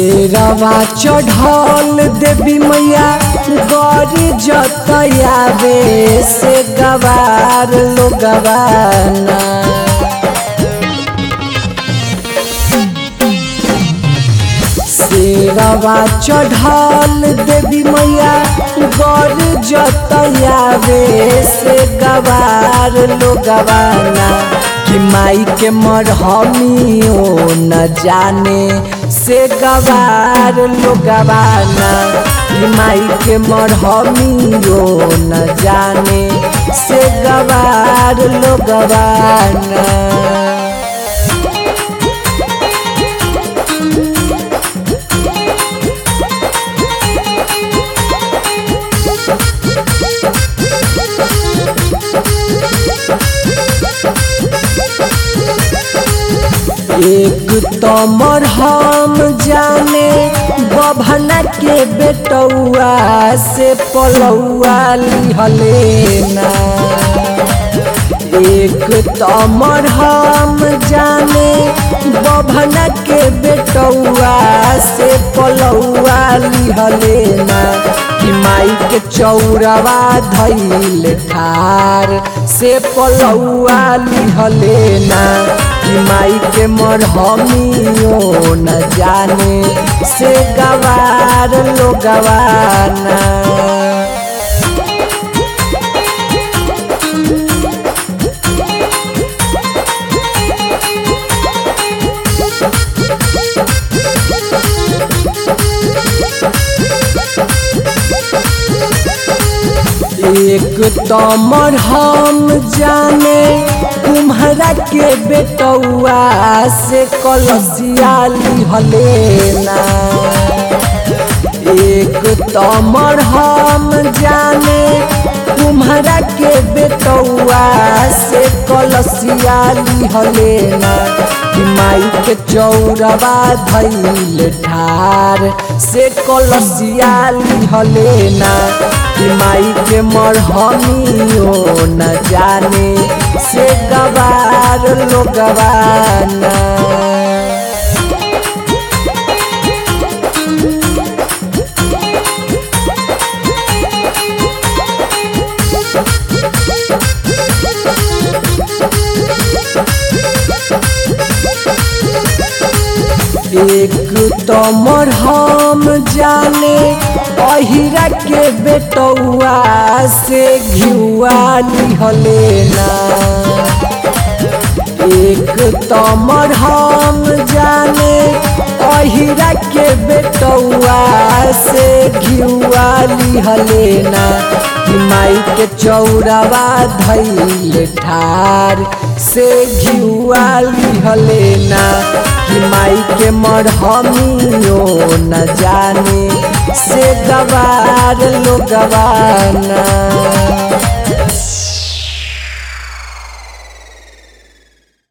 शेरवा चढ़ल देवी मैया गौरी जतयावे से गवार लोगवाना शेरवा चढ़ल देवी मैया गौरी जतयावे से गवार लोगवाना कि माई के मरहमियो न जाने से गवार लोगवाना कि माई के मरहमियो न जाने से गवार लोगवाना एक तमर हम जाने बभना के बेटौआ से पलौआ लिहलेना एक तमर हम जाने बभना के बेटौआ से पलौआ लिहलेना कि माई के चौरवा धैल ठार से पलौआ लिहलेना कि माई के मरहमियो न जाने से गवार लोगवाना एक तमर हम जाने तुम्हारा के बेटौआ से कलसिया लिहलेना एक तमर हम जाने तुम्हारा के बेटौआ से कलसिया लिहलेना कि माई के चौरवा धैल ठार से कलसिया लिहलेना कि माई के मरहमियो न जाने से गवार लोगवाना एक तमर हम जाने अहिरा के बेटौआ से घिउआ लिहलेना एक तमर हम जाने अहिरा के बेटौआ से घिउआ लिहलेना कि माई के चौरवा धैल ठार से घिउआ लिहलेना कि माई के मरहमियो न जाने से गवार लोगवाना